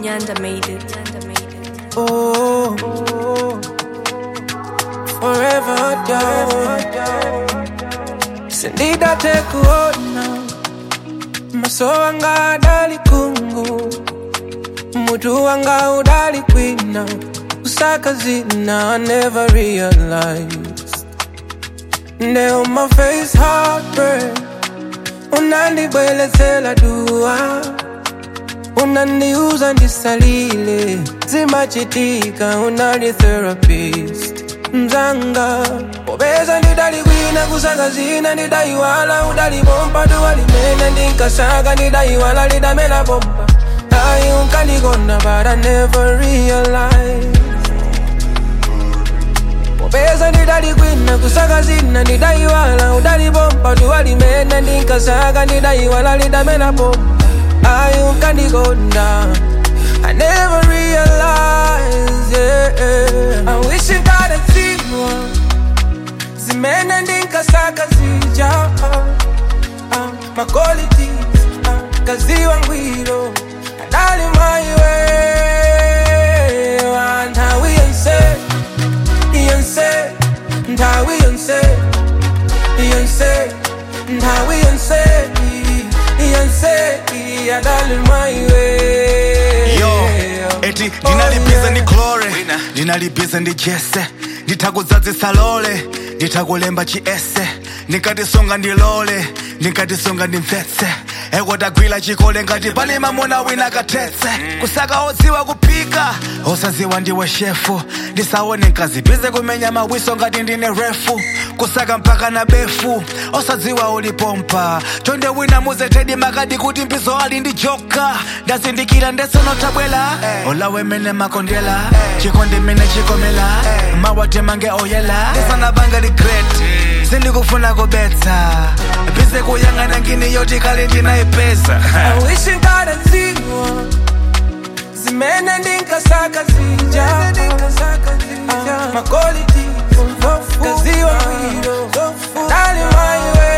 Nyanda made it. Oh, forever down. Sindida tekuona maso wanga adali kungu mutu wanga udali kwina kusaka zina I never realized Nde on my face heartbreak unandibwelezela dua unaniuza ndisalile zimachitika unali therapist mzanga popeza ndidalikwina kusaka zina ndidaiwala udalipompa duwalimene ndinkasaka ndidaiwala lidamela pompa ayi unkandikonda but I never realized popeza ndidalikwina kusaka zina ndidaiwala udalipompa duwalimene ndinkasaka ndidaiwala lidamela pompa ayi unkandikonda I never realized, yeah. I wish I got a zero. Zimene ndinkasaka zija. Uh, my qualities, uh, kaziwa ngwiro. Adali my way. Ntawi yonse, yonse, ntawi yonse, yonse, ntawi yonse, yonse, adali my way. yo eti ndinalibize ndi glore ndinalibize ndi jese nditakudzadzisa lole nditakulemba chiese ndikatisunga ndilole ndikatisunga ndimvetse ekotagwira chikole ngati pali mamuna wina kathetse kusaka odziwa kuphika osadziwa ndiwe shefu ndisaone nkazibize kumenya mawiso ngati ndine refu kusaka mpaka na befu osadziwa ulipompa chonde wina muzetedi makadi kuti mbizo ali ndi joka ndazindikira ndesonotabwela olawe mene makondela chikondi mene chikomela mawate mange oyela ndisanapanga regret sindikufuna kubetsa bize kuyang'ana ngini yoti kale ndinayipeza I wish I got a zero. Zimene ndinkasaka zija. Uh, my quality. Kaziwa ngwiro. Dali my way.